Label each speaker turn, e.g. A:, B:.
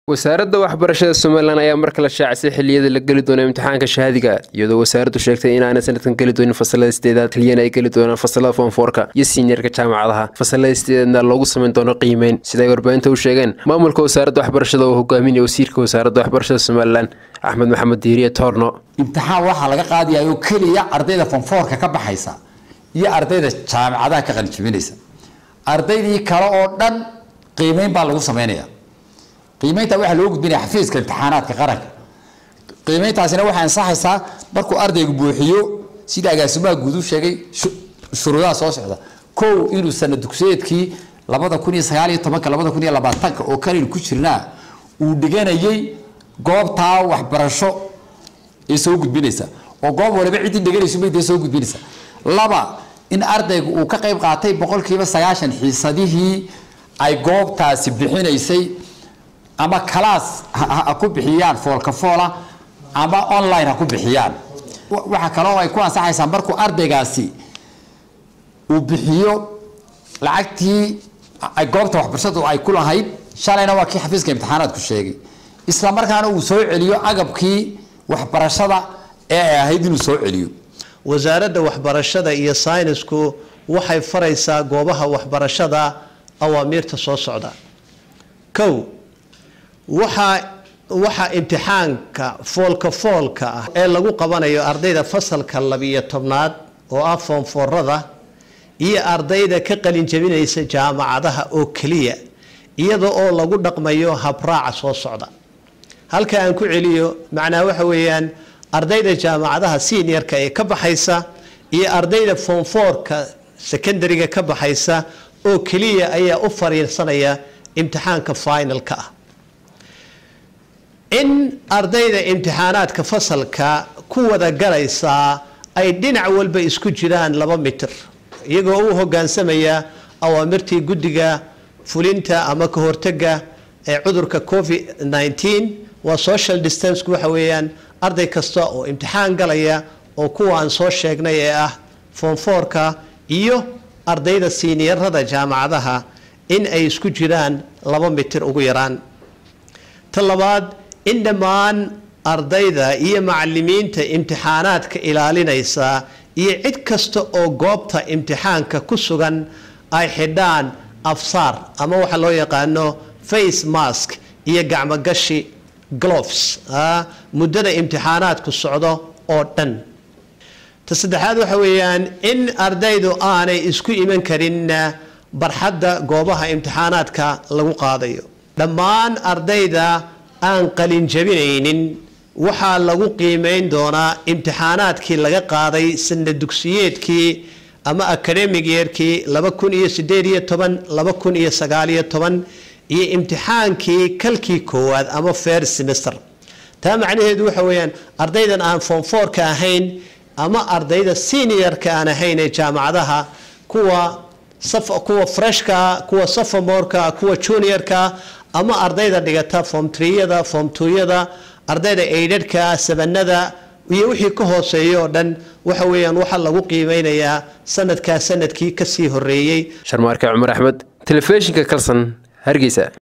A: wasaaradda waxbarashada somalilan ayaa mar kale shaacisay xilliyada la geli doono imtixaanka shahaadiga iyadoo wasaaraddu sheegtay inaanay sanadkan geli doonin fasalada sideedaad keliyana ay geli doonaan fasalada foonfoorka iyo siiniarka jaamacadaha fasalada sideedaadna loogu samayn doono qiimeyn siday warbaahinta u sheegeen maamulka wasaaradda waxbarashada oo hogaaminaya wasiirka wasaaradda waxbarashada somalilan axmed maxamed diiriye toorno
B: imtixaan waxaa laga qaadayaa oo keliya ardayda fonfoorka ka baxaysa iyo ardayda jaamacadaha ka qalinjibinaysa ardaydii kale oo dhan qiimeyn baa lagu sameynaya qiimeynta waxaa loo gudbinaya xafiiska imtixaanaadka qaranka qiimeyntaasina waxay ansaxaysaa markuu ardaygu buuxiyo sida agaasimaha guud u sheegay shuruudaha soo socda kow inuu sana dugsiyeedkii labada kun iyo sagaal iyo tobanka labada kun iyo labaatanka oo kalin ku jirnaa uu dhiganayay goobtaa waxbarasho ee soo gudbinaysa oo goob waliba ciddii dhiganayso maydee soo gudbinaysa laba in ardaygu uu ka qayb qaatay boqolkiiba sagaashan xiisadihii ay goobtaasi bixinaysay ama kalaas ha ku bixiyaan foolka foola ama online ha ku bixiyaan waxaa kaloo ay ku ansaxaysaa markuu ardaygaasi uu bixiyo lacagtii goobta waxbarashadu ay ku lahayd shalayna waa kii xafiiska imtixaanaadku sheegay isla markaana uu soo celiyo agabkii waxbarashada ee ay ahayd inuu soo celiyo
C: wasaaradda waxbarashada iyo saynisku waxay faraysaa goobaha waxbarashada awaamiirta soo socda kow waxaa waxaa imtixaanka foolka foolka ah ee lagu qabanayo ardayda fasalka labiyo tobnaad oo ah foonfoorada iyo ardayda ka qalinjabinaysa jaamacadaha oo keliya iyada oo lagu dhaqmayo habraaca soo socda halka aan ku celiyo macnaa waxa weeyaan ardayda jaamacadaha seniorka ee ka baxaysa iyo ardayda foonfoorka secondariga ka baxaysa oo keliya ayaa u fariirsanaya imtixaanka finalka ah in ardayda imtixaanaadka fasalka ku wada galaysaa ay dhinac walba isku jiraan laba mitir iyagoo u hogaansamaya awaamirtii guddiga fulinta ama ka hortaga ee cudurka covid 19 waa social distance waxa weeyaan arday kasta oo imtixaan galaya oo kuwa aan soo sheegnay ee ah foonfoorka iyo ardayda siiniirada jaamacadaha in ay isku jiraan laba mitir ugu yaraan ta labaad in dhammaan ardayda iyo macalimiinta imtixaanaadka ilaalinaysa iyo cid kasta oo goobta imtixaanka ku sugan ay xidhaan afsaar ama waxa loo yaqaano face mask iyo gacmogashi gloves muddada imtixaanaadku socdo oo dhan ta saddexaad waxa weeyaan in ardaydu aanay isku iman karin barxadda goobaha imtixaanaadka lagu qaadayo dhammaan ardayda aan qalin jabinaynin waxaa lagu qiimeyn doonaa imtixaanaadkii laga qaaday sana dugsiyeedkii ama academic yeerkii laba kun iyo sideed iyo toban laba kun iyo sagaaliyo toban iyo imtixaankii kalkii koowaad ama fair semester taa macnaheedu waxa weeyaan ardaydan aan foomfoorka ahayn ama ardayda seniorka aan ahayn ee jaamacadaha kuwa kuwa freshka kuwa sophomorka kuwa juniorka ama ardayda dhigata form triyada form twoyada ardayda aidhadhka sabanada iyo wixii ka hooseeya oo dhan waxa weeyaan waxaa lagu qiimeynayaa sanadkaa sanadkii kasii horeeyey
A: sharmaarke cumar axmed telefishinka kalson hargeysa